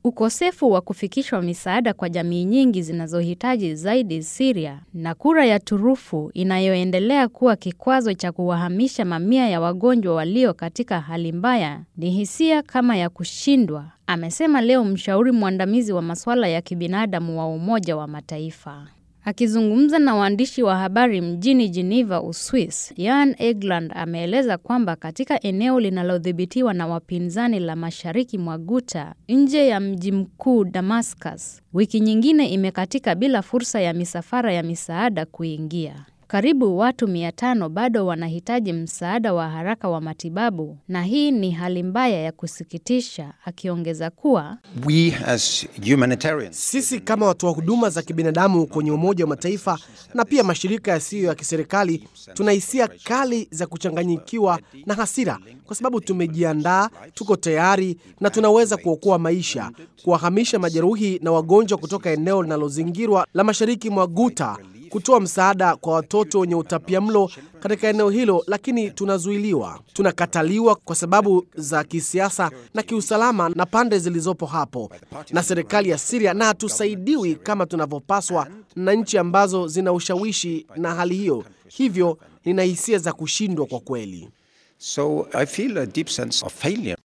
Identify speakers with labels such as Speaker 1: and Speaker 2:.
Speaker 1: ukosefu wa kufikishwa misaada kwa jamii nyingi zinazohitaji zaidi Syria na kura ya turufu inayoendelea kuwa kikwazo cha kuwahamisha mamia ya wagonjwa walio katika hali mbaya ni hisia kama ya kushindwa, amesema leo mshauri mwandamizi wa masuala ya kibinadamu wa Umoja wa Mataifa. Akizungumza na waandishi wa habari mjini Geneva, Uswis, Jan Egeland ameeleza kwamba katika eneo linalodhibitiwa na wapinzani la mashariki mwa Ghouta, nje ya mji mkuu Damascus, wiki nyingine imekatika bila fursa ya misafara ya misaada kuingia. Karibu watu mia tano bado wanahitaji msaada wa haraka wa matibabu na hii ni hali mbaya ya kusikitisha, akiongeza kuwa
Speaker 2: We as humanitarians,
Speaker 3: Sisi kama watoa huduma za kibinadamu kwenye Umoja wa Mataifa na pia mashirika yasiyo ya kiserikali tuna hisia kali za kuchanganyikiwa na hasira, kwa sababu tumejiandaa, tuko tayari na tunaweza kuokoa maisha, kuwahamisha majeruhi na wagonjwa kutoka eneo linalozingirwa la mashariki mwa Ghouta, kutoa msaada kwa watoto wenye utapiamlo katika eneo hilo, lakini tunazuiliwa, tunakataliwa kwa sababu za kisiasa na kiusalama na pande zilizopo hapo na serikali ya Syria, na hatusaidiwi kama tunavyopaswa na nchi ambazo zina ushawishi na hali hiyo. Hivyo nina hisia za kushindwa kwa kweli.
Speaker 2: so I feel a deep sense of failure.